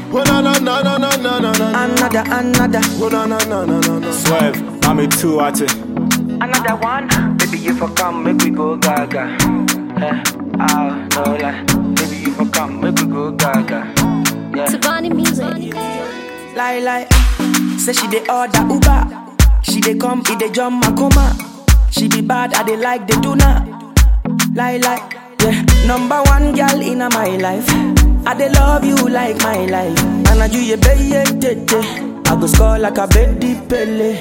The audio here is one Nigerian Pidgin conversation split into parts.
Oh na na na na na na na na. Another, another, Oh na na na na na na. Swerve, I'm a two at it. another one. Baby, you for come, make we go gaga. Eh, ah, no lie. Baby, you for come, make we go gaga. Yeah. Savani Music. Lie, lie. Say she dey order Uber. She dey come, it dey jump my coma. She be bad, I dey like the tuna. Lie, lie. Yeah, number one girl in my life. I dey love you like my life. And I do you baby, tete. I go score like a baby pele.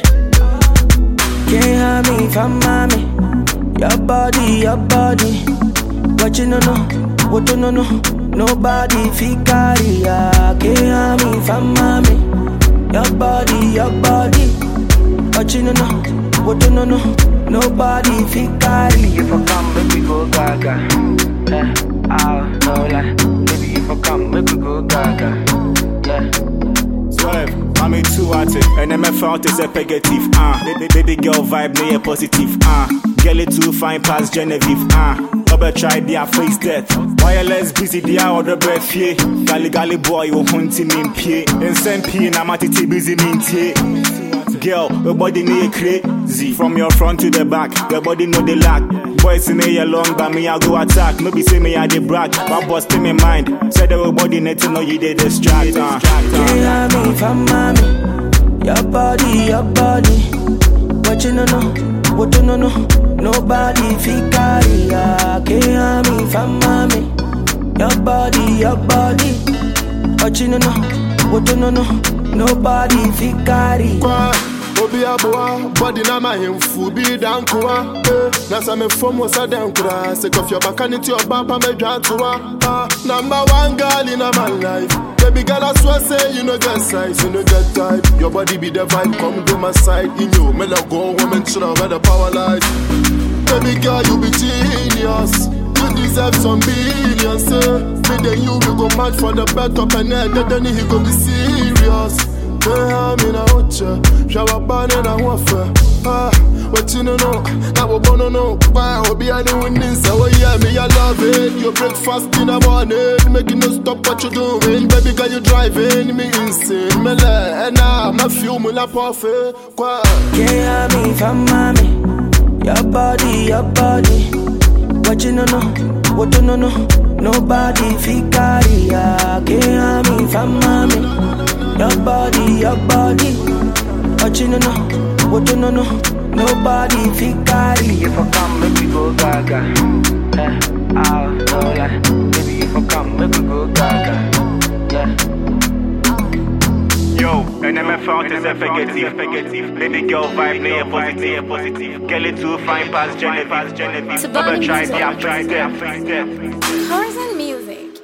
Can't have me from mommy. Your body, your body. What you no know, what you no know. Nobody fi carry ya. Can't have me from mommy. Your body, your body. What you no know, what you no know. Nobody fi carry. Baby, if I come, make we go gaga. Eh, ah, no lie. Baby, if I come, make we go gaga. Yeah. Swerve, I'm a two at it. And MFL is a negative. Ah, baby, baby girl vibe, me a positive. Ah, girl it too fine past Genevieve. Ah, Obe try their face death. Wireless busy, they are other breath. Yeah, gali gali boy, you hunting me in pie. And send pie, na matiti busy me tie. Girl, your body need crazy. From your front to the back, your body know the lack. Boys in here long, but me I go attack. No be say me I the brag, but bust in my mind. Said the body need to know you did distract. Uh. Can't have me from mommy. Your body, your body. What you no know, what you no know. Nobody fi carry ya. Can't have me from mommy. Your body, your body. What you no know, what you no know. Nobody fi carry. Kwa, obi aboa, body na my hemfu bi dankoa. Eh, na sa me form was a dankura. Sick of your back and into your bumper me drantua. Ah, number one girl in my life. Baby girl, I swear say you no get size, you no get type. Your body be the vibe, come to my side. In you, me let go, woman should have had the power light. Baby girl, you be genius. You deserve some billions, eh? Me then you we go match for the bet up and then then he go be serious. Yeah, I'm in a hocha, shower ban and a waffle. Ah, what you know, that we gonna know. Why, will be anyone winning, so oh, yeah, me, I love it. Your breakfast in the morning, making no stop what you doing. Baby girl, you driving me insane. Me like, and now, my feel me like parfait. Quoi? Can't have me from mommy. Your body, your body. What you no know, what you no know. Nobody fi carry ya. Can't have me from mommy. Your body, your body. What you no know, what you no know. Nobody fi carry. If I come, make we go gaga. Eh, ah, no lie. Baby, if I come, make we go gaga. Yeah. Yo, and MFL is a negative. Baby girl vibe, me a positive. positive. Girl it too fine past Genevieve. Genevieve. Savani Obe try Music. their face death. Horizon Music.